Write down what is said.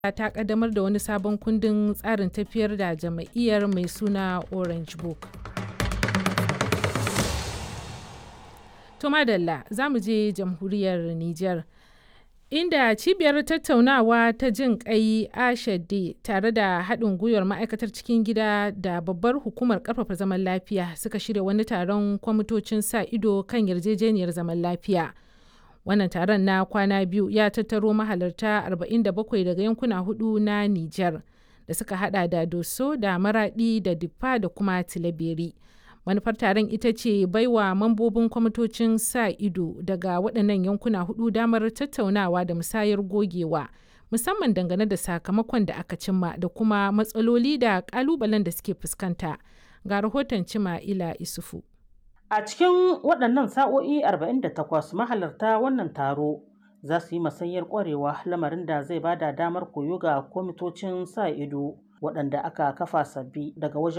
ta kaddamar da wani sabon kundin tsarin tafiyar da jama'iyyar mai suna Orange Book. To madalla za mu je jamhuriyar Nijar. Inda cibiyar tattaunawa ta jin kai ashade tare da haɗin gwiwar ma'aikatar cikin gida da babbar hukumar ƙarfafa zaman lafiya suka shirya wani taron kwamitocin sa ido kan yarjejeniyar zaman lafiya. Wannan taron na kwana biyu ya tattaro mahalarta 47 daga yankuna hudu na Nijar da suka hada da Doso da Maradi da Diffa da kuma Tilaberi. manufar taron ita ce baiwa mambobin kwamitocin sa ido daga waɗannan yankuna hudu damar tattaunawa da musayar gogewa musamman dangane da sakamakon da aka cimma da kuma matsaloli da ƙalubalen da suke fuskanta ga rahoton cima ila isufu a cikin waɗannan sa'o'i 48 mahalarta wannan taro za su yi masanyar ƙwarewa lamarin da zai bada damar koyo ga kwamitocin sa ido waɗanda aka kafa sabbi daga wajen